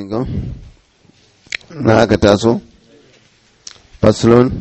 na aka taso faslun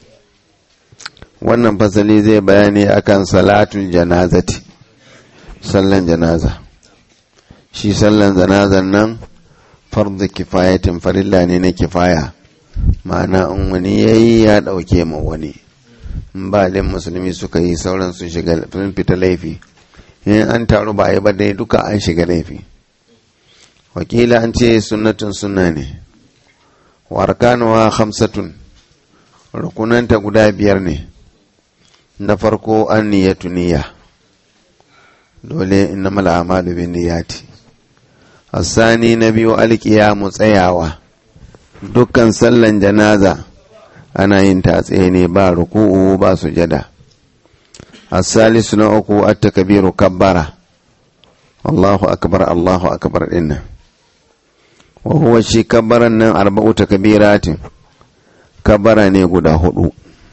wannan fasali zai bayani akan salatul janazati sallan janaza shi sallan janazan nan fardu kifayatin farilla ne na kifaya ma'ana in wani yayi ya dauke ma wani in ba din musulmi suka yi sauran sun shiga sun fita laifi in an taru ba yi ba dai duka an shiga laifi wakila an ce sunnatun sunna ne warkanuwa hamsatun rukunanta guda biyar ne na farko an niyyatu niyya dole innamal a'malu bin niyyati asani na biyu alkiyamu tsayawa dukkan sallan janaza ana yin ta tsaye ne ba ruku'u ba sujada asalisu na uku at-takbiru kabbara Allahu akbar Allahu akbar dinnan wa huwa shi kabbaran nan arba'u takbiratin kabbara ne guda hudu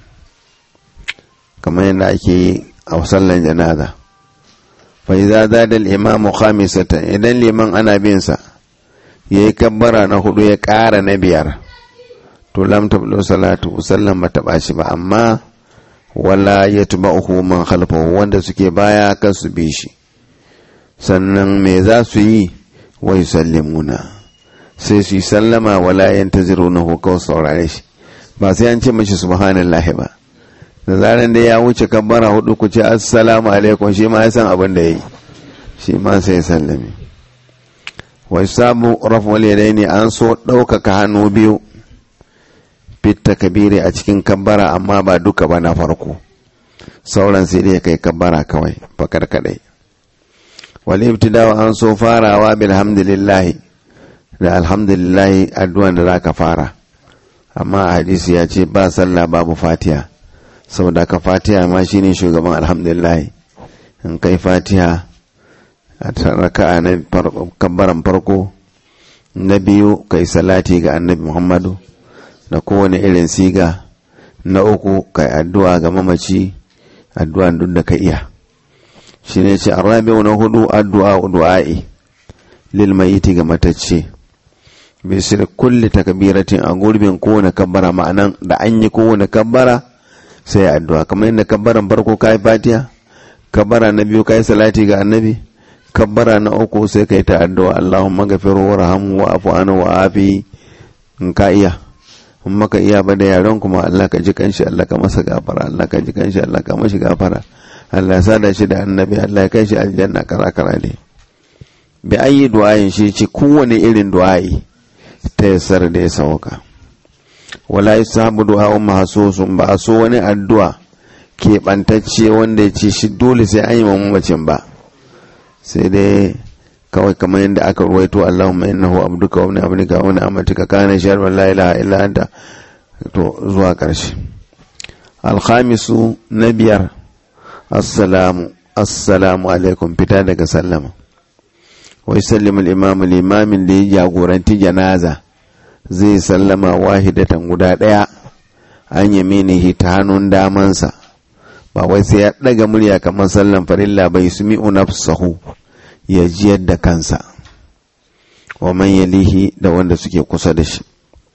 kamar yadda ake yi a sallan janaza fa idza zada al-imamu khamisatan idan liman ana bin sa yayi kabbara na hudu ya ƙara na biyar to lam tablu salatu sallan ba taba shi ba amma wala yatba'uhu man khalfahu wanda suke baya kan su bi shi sannan me za su yi wa yusallimuna sai su yi sallama wala yantazirunahu kawai saurare shi ba sai an ce mashi subhanallahi ba da zaran da ya wuce kabbara hudu ku ce assalamu alaikum shi ma ya san abin da yayi shi ma sai sallame wa sabu raf'ul yadaini an so ɗaukaka hannu biyu fitta kabiri a cikin kabbara amma ba duka ba na farko sauran sai dai kai kabbara kawai fakar kadai wal ibtidawa an so farawa bilhamdulillah da alhamdulillah addu'an da zaka fara amma a hadisi ya ce ba sallah babu fatiha saboda ka fatiha ma shine shugaban alhamdulillah in kai fatiha a raka'a na kabbaran farko na biyu kai salati ga annabi muhammadu da kowane irin siga na uku kai addu'a ga mamaci addu'a duk da ka iya shi ne ce arabiyu na hudu addu'a du'a'i lil mayiti ga matacce bisir kulli takbiratin a gurbin kowane kabbara ma'anan da an yi kowane kabbara sai addu'a kamar yadda kabbaran farko kai fatiha kabbara na biyu kai salati ga annabi kabbara na uku sai kai ta addu'a Allahumma gafiru warhamhu wa afu anhu wa afi in ka iya in maka iya ba da yaron kuma Allah ka ji kanshi Allah ka masa gafara Allah ka ji kanshi Allah ka mashi gafara Allah ya sada shi da annabi Allah ya kai shi aljanna kara kara ne bi ayi du'ayin shi ce kowane irin du'ayi ta yassar da ya sauka wala yusahabu du'a mahsusun ba so wani addu'a keɓantacce wanda ya ce shi dole sai an yi mamacin ba sai dai kawai kamar yadda aka ruwaito Allahumma innahu abduka wa ibn abdika wa amatika kana shar wa la ilaha illa anta to zuwa karshe alkhamisu na biyar assalamu assalamu alaikum fita daga sallama wa yusallimu al-imam al-imamin da ya jagoranci janaza zai sallama wahidatan guda daya an yaminihi ta hannun damansa ba wai sai ya daga murya kamar sallan farilla bai sumi'u nafsahu ya jiyar da kansa wa man yalihi da wanda suke kusa da shi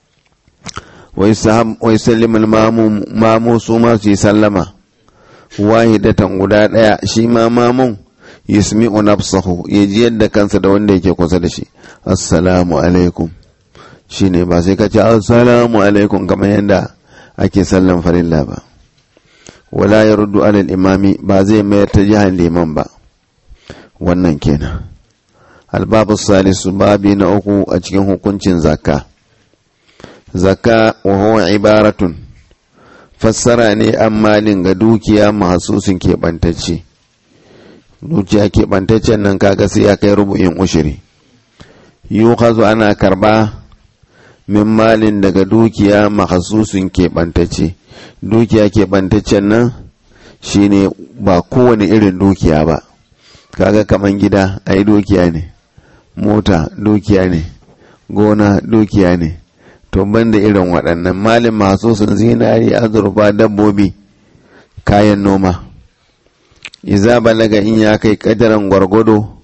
wai sallimul mamu su ma su yi sallama wahidatan guda ɗaya shi ma mamun yusmi'u nafsahu ya jiyar da kansa da wanda yake kusa da shi assalamu alaikum shine ba sai ka ce assalamu alaikum kamar yadda ake sallan farilla ba wala ya ruddu alal imami ba zai mayar ta jihar liman ba wannan kenan albabu salisu babi na uku a cikin hukuncin zakka zakka wa huwa ibaratun fassara ne an malin ga dukiya mahasusin keɓantacce dukiya keɓantaccen nan kaga sai ya kai rubu'in ushiri yuhazu ana karba min malin daga dukiya mahasusin keɓantacce dukiya keɓantaccen nan shine ba kowane irin dukiya ba kaga kaman gida ai dukiya ne mota dukiya ne gona dukiya ne to banda irin waɗannan malin masu sun zinari azurfa dabbobi kayan noma iza balaga in ya kai kadaran gwargwado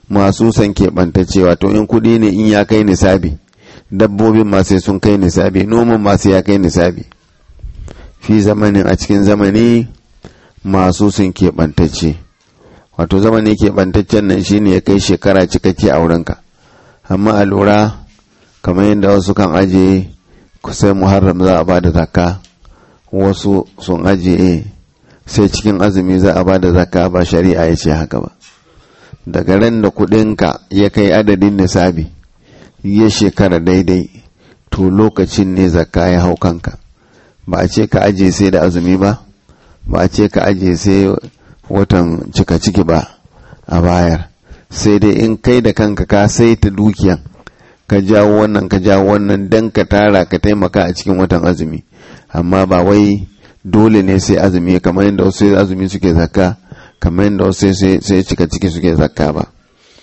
masu san keɓantacce wato in kuɗi ne in ya kai nisabi dabbobin ma sai sun kai nisabi noman ma sai ya kai nisabi fi zamanin a cikin zamani masu sun keɓantacce wato zamani keɓantaccen nan shine ya kai shekara cikakke a wurinka amma a lura kamar yadda wasu kan ajiye kusan muharram za a ba da zakka wasu sun ajiye sai cikin azumi za a ba da zakka ba shari'a ya ce haka ba daga ran da kudinka ya kai adadin nisabi ya shekara daidai to lokacin ne zakka ya hau kanka ba a ce ka ajiye sai da azumi ba ba a ce ka ajiye sai watan cika ciki ba a bayar sai dai in kai da kanka ka saita dukiyan ka jawo wannan ka jawo wannan dan ka tara ka taimaka a cikin watan azumi amma ba wai dole ne sai azumi kamar yadda wasu azumi suke zakka kamar yadda wasu sai cika ciki suke zakka ba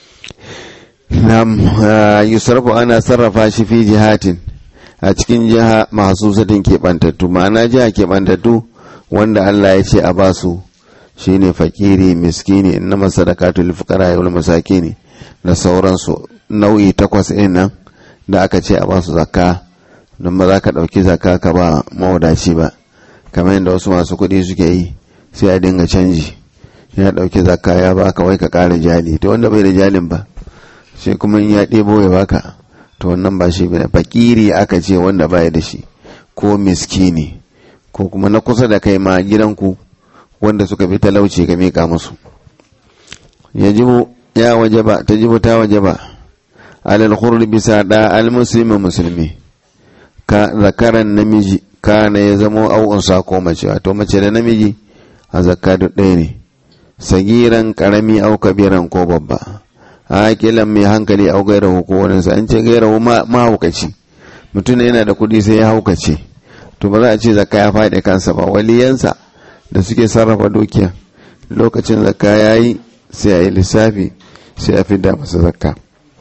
nam yusrafu ana sarrafa shi fi jihatin a cikin jiha masu sadin keɓantattu ma'ana jiha keɓantattu wanda Allah ya ce a basu shine fakiri miskini innama sadaqatu lil fuqara wal masakin da sauransu nau'i takwas ɗin nan da aka ce a basu zakka don ba za ka ɗauki zakka ka ba mawadaci ba kamar yadda wasu masu kuɗi suke yi sai a dinga canji ya ɗauki zakka ya baka wai ka ƙara jali to wanda bai da jalin ba sai kuma in ya ɗebo ya baka to wannan ba shi bane fakiri aka ce wanda baya da shi ko miskini ko kuma na kusa da kai ma gidanku wanda suka fi talauci ka mika musu yajibu ya wajaba tajibu ta wajaba alal khurri bisa da al muslimi musulmi ka zakaran namiji kana ya zamo au unsa ko mace wato mace da namiji a zakka duk ɗaya ne sagiran karami au kabiran ko babba hakilan mai hankali au gairahu ko wani sa an ce gairahu mahaukaci mutum yana da kuɗi sai ya haukace to ba za a ce zakka ya faɗi kansa ba waliyansa da suke sarrafa dukiya lokacin zakka ya yi sai a yi lissafi sai a fidda masa zakka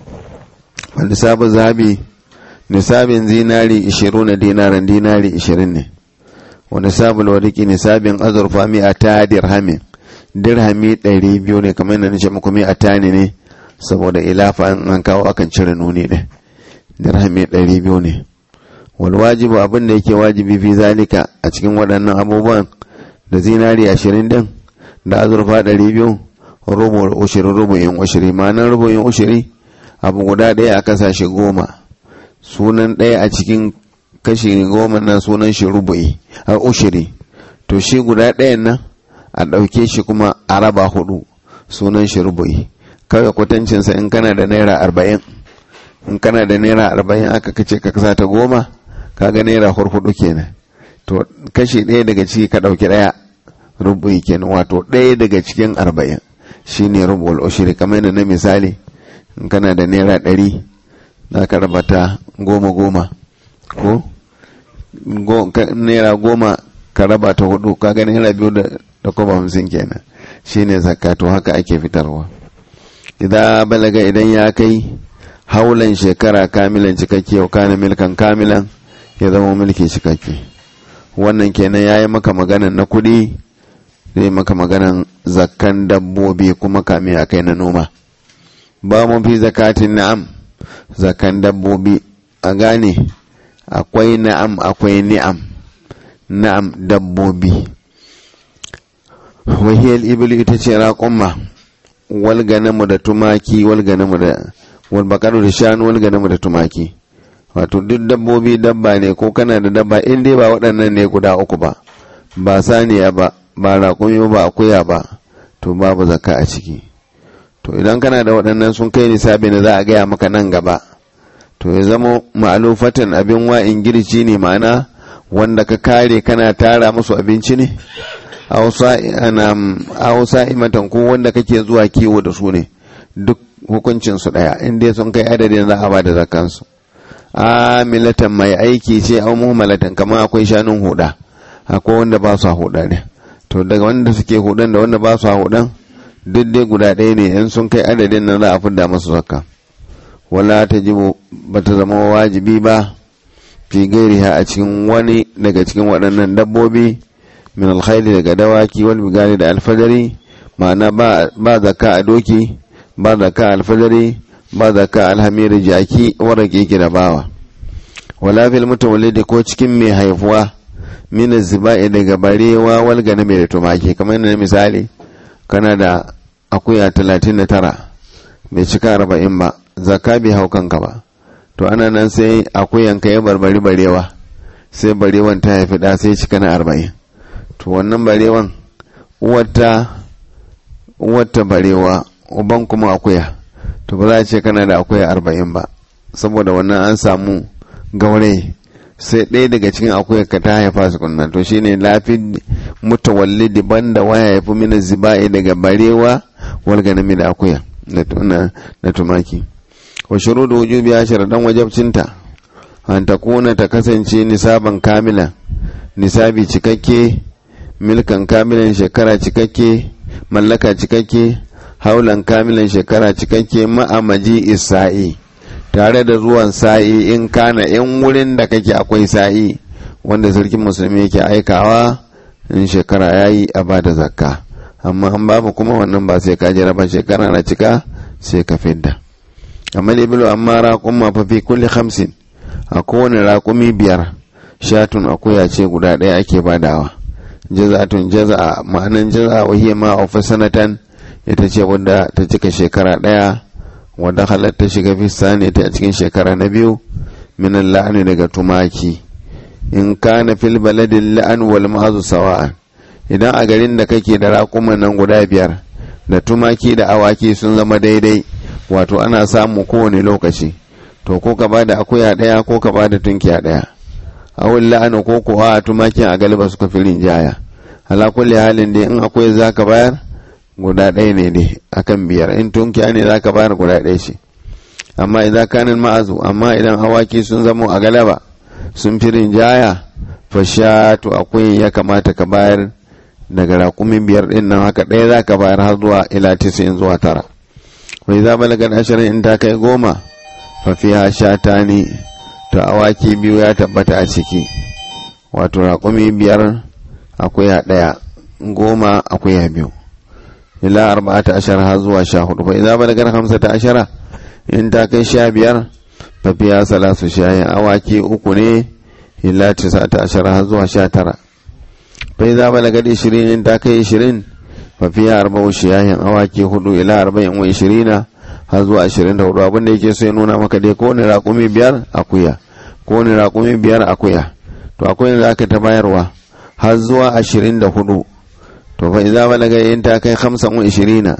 nisabin zabi nisabin zinari ishirin na dinaran dinari ishirin ne wa nisabin wadiki nisabin azurfa mi a ta dirhamin dirhami ɗari biyu ne kamar yadda nace muku mi a tani ne saboda ilafa an kawo akan cire nuni ɗin dirhami ɗari biyu ne wal wajibu abin da yake wajibi fi zalika a cikin waɗannan abubuwan da zinari ashirin din da azurfa ɗari biyu rubu ushiri rubu'in ushiri ma'anar rubu'in ushiri abu guda ɗaya a kasashe goma sunan ɗaya a cikin kashi goma nan sunan shi rubu'i a ushiri to shi guda ɗayan nan a ɗauke shi kuma a raba hudu sunan shi rubu'i kawai kwatancinsa in kana da naira arba'in in kana da naira arba'in aka kace ka kasa ta goma kaga naira hurhudu kenan to kashi ɗaya daga ciki ka ɗauki ɗaya rubu'i kenan wato ɗaya daga cikin arba'in shine rubu'ul ushiri kamar yadda na misali in kana da naira ɗari za ka raba ta goma goma ko naira goma ka raba ta hudu ka ga naira biyu da kwaba hamsin kenan shine zakka to haka ake fitarwa idan balaga idan ya kai haulan shekara kamilan cikakke wa kana milkan kamilan ya zama mulki cikakke wannan kenan ya yi maka maganan na kuɗi zai maka maganan zakkan dabbobi kuma kame a kai na noma ba mu fi zakatin na'am zakan dabbobi a gane akwai na'am akwai ni'am na'am dabbobi wahiyar ibili ita ce raƙumma wal ganamu da tumaki wal ganamu da wal bakaru da shanu wal ganamu da tumaki wato duk dabbobi dabba ne ko kana da dabba in dai ba waɗannan ne guda uku ba ba saniya ba ba raƙumi ba akuya ba to babu zakka a ciki to idan kana da waɗannan sun kai nisabi na za a gaya maka nan gaba to ya zama ma'alufatan abin wa'in girci ne ma'ana wanda ka kare kana tara musu abinci ne hausa imatan ko wanda kake zuwa kiwo da su ne duk hukuncinsu ɗaya inda sun kai adadin za a ba da zakansu amilatan mai aiki ce au muhammalatan kamar akwai shanun huda akwai wanda ba su huda ne to daga wanda suke hudan da wanda ba su hudan duk dai guda ɗaya ne in sun kai adadin nan za a fidda masu zakka wala ta jibo ba ta zama wajibi ba fi gairiha a cikin wani daga cikin waɗannan dabbobi min alkhairi daga dawaki wal bigari da alfadari ma'ana ba zakka a doki ba zakka alfajari ba zakka alhamiri jaki warake ki da bawa wala fil mutawallidi ko cikin mai haifuwa min zibai daga barewa wal ganami da tumaki kamar yadda misali kana da akuya 39 bai cika 40 ba zakka bai hau kanka ba to ana nan sai akuyan ka ya barbari barewa sai barewan ta haifi da sai cika na 40 to wannan barewan uwarta uwarta barewa uban kuma akuya to ba za a ce kana da akuya 40 ba saboda wannan an samu gaure sai ɗaya daga cikin akuyar ka ta haifa su kunna to shine lafi mutawallidi banda waya ya fi mina ziba'i daga barewa wal ganami da akuya na tumaki wa shurudu wujubi ya sharadan wajabcinta an ta kuna ta kasance nisaban kamila nisabi cikakke milkan kamilan shekara cikakke mallaka cikakke haulan kamilan shekara cikakke ma'amaji isa'i tare da zuwan sa'i in kana in wurin da kake akwai sa'i wanda sarkin musulmi yake aikawa in shekara ya yi a bada zakka amma an babu kuma wannan ba sai ka jira ba shekara na cika sai ka fidda amma ibilu amma raƙumma fa fi kulli hamsin a kowane raƙumi biyar shatun akuya ce guda ɗaya ake badawa jaza'atun jaza'a ma'anan jaza'a wahiyar ma sanatan ita ce wadda ta cika shekara ɗaya wadda halatta shiga fissa ne ta a cikin shekara na biyu minan la'ani daga tumaki in kana fil baladin la'an wal ma'azu sawa'an idan a garin da kake da raƙuman nan guda biyar da tumaki da awaki sun zama daidai wato ana samu kowane lokaci to ko ka bada akuya ɗaya ko ka bada tunkiya ɗaya awul la'ani ko kuwa a tumakin a galiba suka fi rinjaya ala kulli halin dai in akwai zaka bayar guda ɗaya ne dai akan biyar in tunkiya ne za ka bayar guda ɗaya ce amma idan kanin ma'azu amma idan awaki sun zamo a galaba sun fi rinjaya fashatu akwai ya kamata ka bayar daga raƙumin biyar ɗin nan haka ɗaya za ka bayar har zuwa ila tisa'in zuwa tara wai za balagar ashirin in ta kai goma fafiya shata ne to awaki biyu ya tabbata a ciki wato raƙumi biyar akuya ɗaya goma akuya biyu ila arba'ata ashara har zuwa sha hudu fa idza balagar hamsata ashara in ta kai sha biyar fa fiya salasu shayin awaki uku ne ila tisata ashara har zuwa sha tara fa idza balagar ishirin in ta kai ishirin fa fiya arba'u shayin awaki hudu ila arba'in wa ishirina har zuwa ashirin da hudu abinda yake so ya nuna maka dai kowane raƙumi biyar akuya kowane raƙumi biyar akuya to akwai da aka ta bayarwa har zuwa ashirin da hudu to fa idza balaga in ta kai 25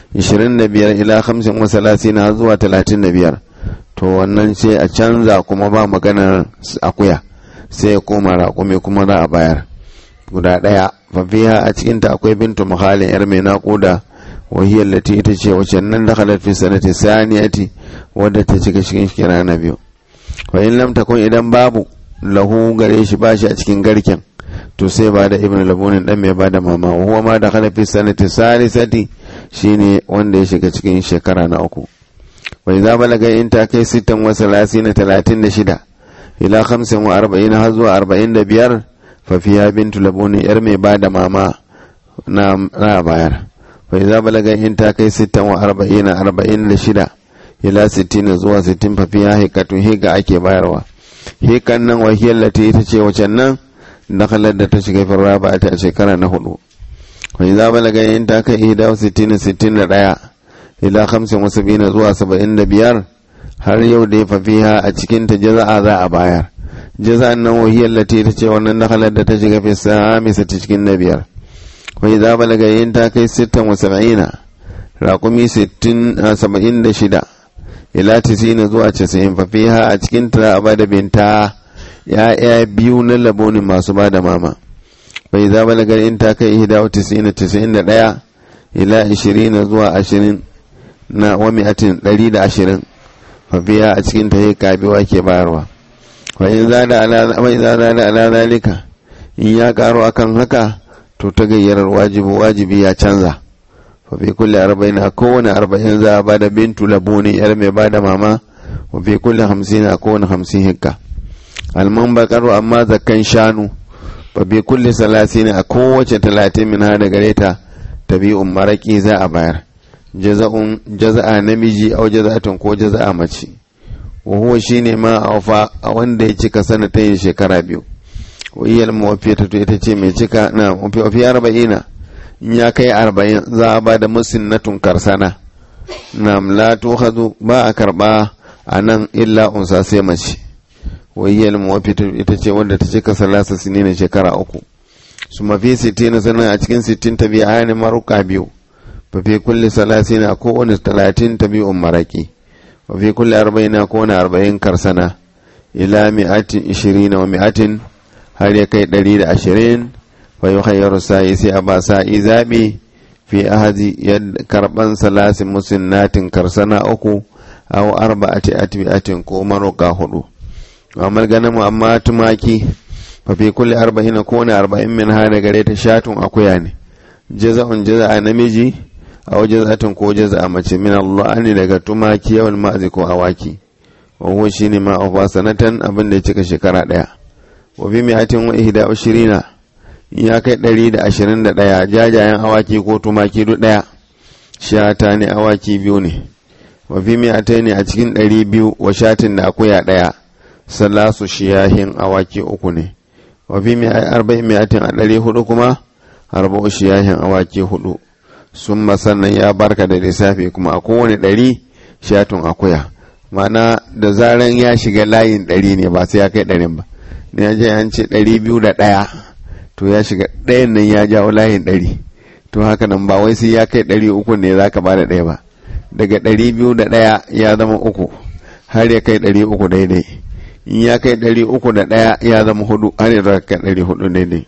25 ila 35 har zuwa 35 to wannan sai a canza kuma ba maganar akuya sai ya koma raƙumi kuma za a bayar guda ɗaya fafiha a cikinta akwai bintu muhalin yar mai naƙuda wahiyar lati ita ce wacce nan da halar fi sanati saniyati wadda ta cika cikin shekara na biyu wa in lam takun idan babu lahu gare shi bashi a cikin garken to sai ba da ibn labunin dan mai bada mama huwa ma da kana fi sanati salisati shine wanda ya shiga cikin shekara na uku wa idza balaga in ta kai sittan wa salasina talatin da shida ila khamsin wa arba'ina har zuwa arba'in da biyar fa fiya bintu labunin yar mai bada mama na na bayar wa idza balaga in ta kai sittan wa arba'ina arba'in da shida ila sittin zuwa sittin fa fiya hikatun higa ake bayarwa hikan nan wahiyar lati ita ce wacan nan dakalar da ta shiga firra ba ta shekara na hudu wani za balaga yin ta kai ihda sittin sittin da ɗaya ila hamsin wasu biyu zuwa saba'in da biyar har yau da ya fafiha a cikin ta jaza'a za a bayar jaza'an nan wahiyar lati ta ce wannan dakalar da ta shiga fi samisa ta cikin na biyar wani za balaga yin ta kai sittin wa saba'ina raƙumi sittin a saba'in da shida ila tisina zuwa casa'in fafiha a cikin ta a bada binta ya'ya biyu na labonin masu ba da mama bai za balagar in ta kai ihda wa tisina tisa'in da ɗaya ila ashirin zuwa ashirin na wami'atin ɗari da ashirin fafiya a cikin ta yi kabewa ke bayarwa wa in za da ala zalika in ya karo akan haka to ta gayyarar wajibi wajibi ya canza fa fi kulli arba'in a kowane arba'in za a bada bintu labuni yar mai bada mama wa fi kulli hamsin a kowane hamsin hikka alman bakaru amma zakkan shanu fa fi kulli salasin a kowace talatin min hada gare ta tabi'un maraki za a bayar jaza'un jaza'a namiji au jaza'atun ko jaza'a mace wa huwa shine ma aufa a wanda ya cika sanatayin shekara biyu wa iyal muwaffiyatu ita ce mai cika na mafi arba'ina in ya kai arba'in za a ba da musinnatun karsana na la tukhadu ba a karba a nan illa unsa sai mace wa iyal muwaffiyatu ita ce wanda ta cika salasa sinina shekara uku su mafi sittin sannan a cikin sittin ta biya ayyana maruka biyu fa fi kulli salasin a kowane talatin ta biyu maraki wa fi kulli arba'in a kowane arba'in karsana ila mi'atin ishirin wa mi'atin har ya kai ɗari da ashirin fa yi khayyaru sa'i sai a ba sa'i zaɓi fi ahadi yadda karɓan salasin musinnatin karsana uku aw arba'ati atbi'atin ko maruka hudu amma ganin mu amma tumaki fa fi kulli arba'in kowane arba'in min ha da gare ta shatun akuya ne jaza'un jaza'a namiji aw jaza'atun ko jaza'a mace min Allah ne daga tumaki yawan ma'azi ko awaki wa huwa shine ma afa sanatan abin da ya cika shekara daya wa bi mi'atin wa ihda ashirina ya kai ɗari da ashirin da ɗaya jajayen awaki ko tumaki duk ɗaya shata ne awaki biyu ne wa fi mi'atai ne a cikin ɗari biyu wa shatin da akuya ɗaya salasu shiyahin awaki uku ne wa fi arba'in mi'atin a ɗari hudu kuma arba'u shiyahin awaki hudu sun sannan ya barka da lissafi kuma a kowane ɗari shatun akuya ma'ana da zaran ya shiga layin ɗari ne ba sai ya kai ɗarin ba ne ya je an ce ɗari biyu da ɗaya to ya shiga ɗayan nan ya jawo layin ɗari to haka nan ba wai sai ya kai ɗari uku ne za ka bada ɗaya ba daga ɗari biyu da ɗaya ya zama uku har ya kai ɗari uku daidai in ya kai ɗari uku da ɗaya ya zama hudu har ya kai ɗari hudu daidai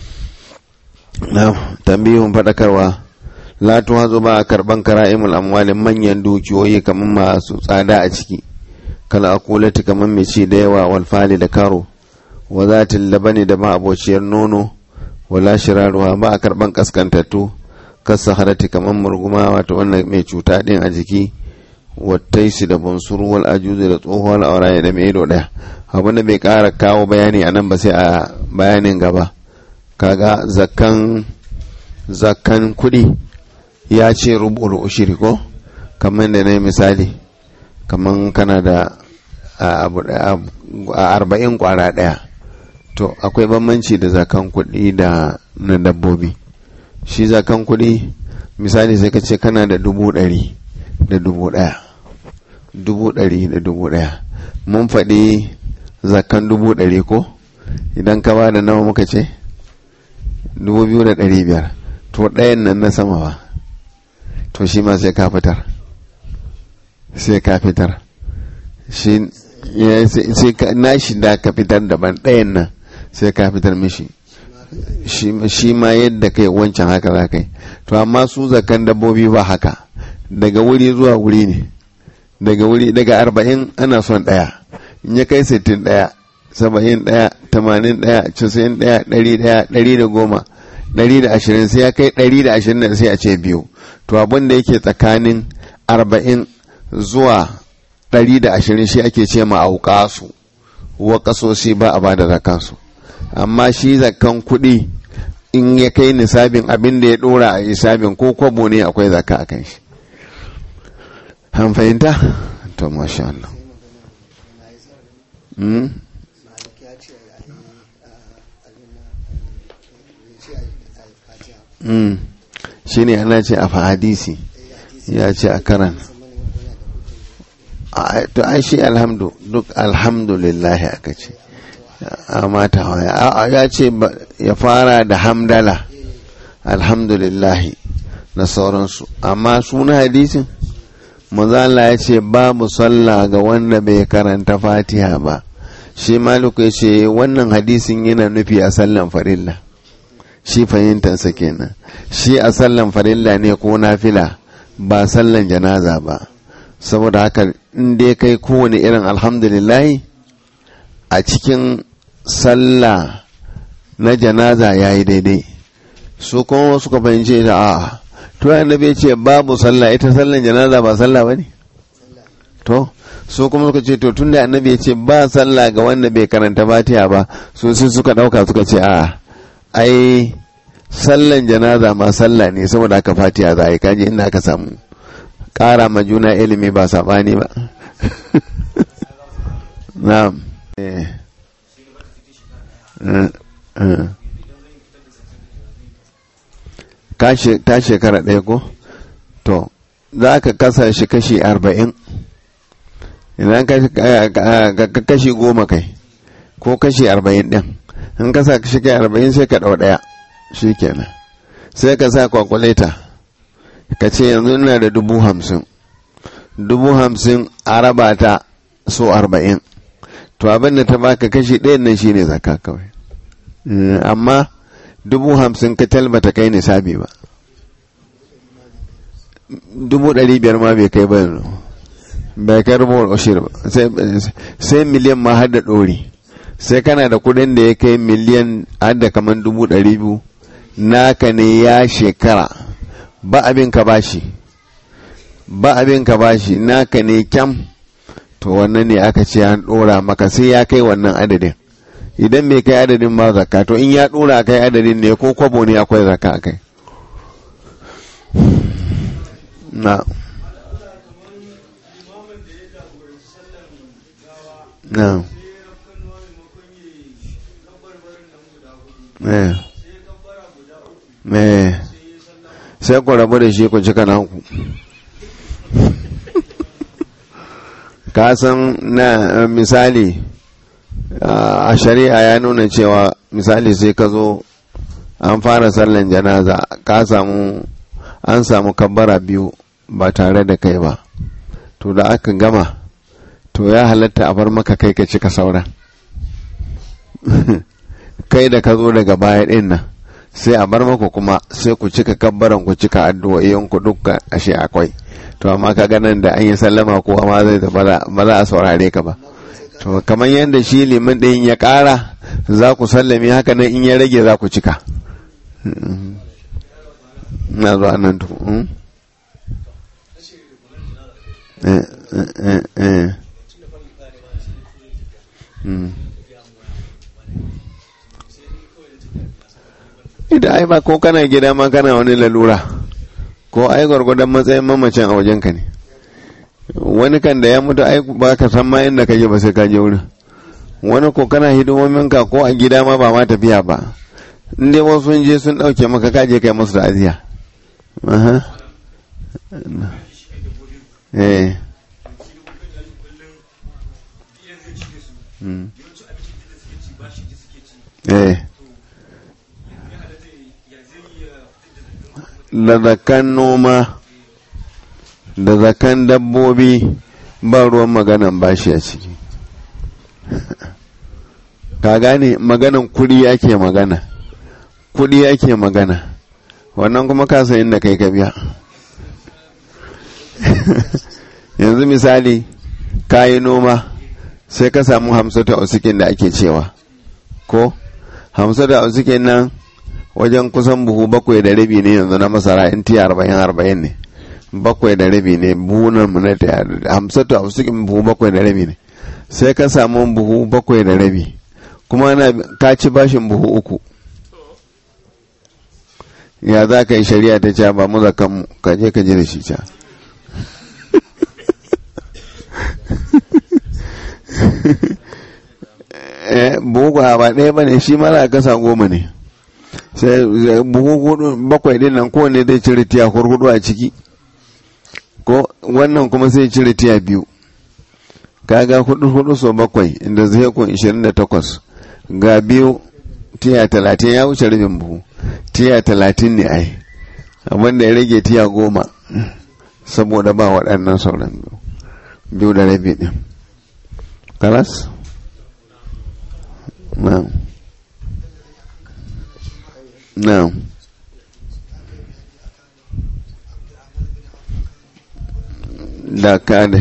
na tambihun faɗakarwa la tuhazu ba a karɓan kara'imul amwalin manyan dukiyoyi kamar masu tsada a ciki kala akulati kamar mai ci da yawa walfali da karo wa zatin labani da ma abociyar nono wala shiraruwa ba a karban kaskantattu kasa harati kamar murguma wato wannan mai cuta din a jiki wattaisi da bunsuru wal ajuzi da tsohuwar auraye da mai ido daya abu da bai kara kawo bayani a nan ba sai a bayanin gaba kaga zakkan zakkan kudi ya ce rubul ushiri ko kamar da na misali kamar kana da a arba'in kwara daya to akwai bambanci da zakan kuɗi da na dabbobi shi zakan kuɗi misali sai ka ce kana da dubu ɗari da dubu ɗaya dubu ɗari da dubu ɗaya mun faɗi zakan dubu ɗari ko idan ka ba da nawa muka ce dubu biyu da ɗari biyar to ɗayan nan na sama ba to shi ma sai ka fitar sai ka fitar shi na shi da ka fitar daban ɗayan nan sai ka fitar mishi shi ma yadda kai wancan haka za kai to amma su zakan dabbobi ba haka daga wuri zuwa wuri ne daga wuri daga arba'in ana son ɗaya in ya kai sittin ɗaya saba'in ɗaya tamanin ɗaya casa'in ɗaya ɗari ɗaya ɗari da goma ɗari da ashirin sai ya kai ɗari da ashirin da sai a ce biyu to abin da yake tsakanin arba'in zuwa ɗari da ashirin shi ake ce ma auƙasu wa ƙasoshi ba a ba da zakansu amma shi zakan kuɗi in ya kai nisabin abin da ya ɗora a nisabin ko kwabo ne akwai zaka a kan shi an fahimta to masha Allah shi ne ana ce a hadisi ya ce a karan to ai shi alhamdu duk alhamdulillah aka ce a mata ya ce ya fara da hamdala alhamdulillahi na sauransu amma suna hadisin mazala ya ce babu sallah ga wanda bai karanta fatiha ba shi maliku ya ce wannan hadisin yana nufi a sallan farilla shi fahimtansa kenan shi a sallan farilla ne ko nafila ba sallan janaza ba saboda haka in dai kai kowane irin alhamdulillahi a cikin sallah na janaza ya yi daidai su kuma suka fahimce da a to annabi ce babu sallah ita sallan janaza ba sallah ba ne to su kuma suka ce to tun da annabi ya ce ba sallah ga wanda bai karanta fatiha ba su sai suka dauka suka ce a ai sallan janaza ma sallah ne saboda aka fatiha za a yi kaji inda aka samu ƙara ma juna ilimi ba saɓani ba na'am ta shekara ɗaya ko to za ka kasa shi kashi arba'in idan ka kashi goma kai ko kashi arba'in ɗin in ka sa shi kai arba'in sai ka ɗau ɗaya shi kenan sai ka sa kwakuleta ka ce yanzu ina da dubu hamsin dubu hamsin a raba ta so arba'in to abin da ta baka kashi ɗayan nan shine zaka kawai amma dubu hamsin ka talbata kai nisabi ba dubu ɗari biyar ma bai kai ba yanzu bai kai rubuwar ushir ba sai miliyan ma har da ɗori sai kana da kuɗin da ya kai miliyan har da kamar dubu ɗari biyu naka ne ya shekara ba abin ka bashi ba abin ka bashi naka ne kyam to wannan ne aka ce an ɗora maka sai ya kai wannan adadin idan bai kai adadin ma zakka to in ya ɗora kai adadin ne ko kwabo ne akwai zakka a kai na na me sai ku rabu da shi ku cika naku ka san na misali a shari'a ya nuna cewa misali sai ka zo an fara sallan janaza ka samu an samu kabbara biyu ba tare da kai ba to da aka gama to ya halatta a bar maka kai ka cika sauran kai da ka zo daga baya din nan sai a bar maka kuma sai ku cika kabbaran ku cika addu'o'in ku dukka ashe akwai to amma ka ganin da an yi sallama ko ma zai ba za a saurare ka ba to kamar yadda shi liman ɗin ya ƙara za ku sallame haka nan in ya rage za ku cika na zuwa nan to ita ai ba ko kana gida ma kana wani lalura ko ai gwargwadon matsayin mamacin a wajenka ne wani kan da ya mutu ai ba ka san ma inda kake ba sai ka je wurin wani ko kana hidimomin ka ko a gida ma ba ma tafiya ba in dai wasu sun je sun dauke maka ka je kai musu ta'aziya aha eh eh da zakan noma da zakan dabbobi ba ruwan maganan bashi a ciki ka gane maganan kudi ake magana kudi ake magana wannan kuma ka san inda kai ka biya yanzu misali ka yi noma sai ka samu hamsata usikin da ake cewa ko hamsata usikin nan wajen kusan buhu bakwai da rabi ne yanzu na masara in tiya arba'in arba'in ne bakwai da rabi ne buhunan mu na hamsatu a usikin buhu bakwai da rabi ne sai ka samu buhu bakwai da rabi kuma na ka ci bashin buhu uku ya za ka yi shari'a ta ca ba mu zakan mu ka je ka ji da shi ca buhu ba ɗaya ba ne shi mara kasa goma ne sai buhu bakwai din nan kowane zai cire tiya hurhudu a ciki ko wannan kuma sai cire tiya biyu kaga hudu hudu so bakwai inda zai kun ishirin da takwas ga biyu tiya talatin ya wuce rabin buhu tiya talatin ne ai abinda ya rage tiya goma saboda ba waɗannan sauran biyu da rabi ɗin kalas na'am na'am da ka da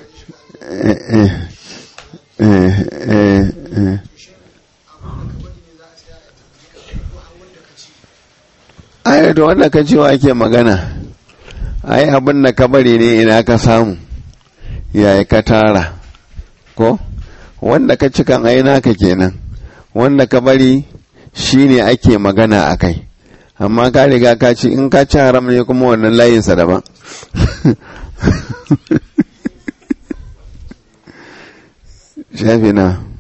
ai da wanda ka cewa ake magana ai abin da ka bari ne ina ka samu yaya ka tara ko wanda ka cikan ai naka kenan wanda ka bari shi ne ake magana a kai amma ka riga ka ci in ka ci haram ne kuma wannan layinsa daban shafi na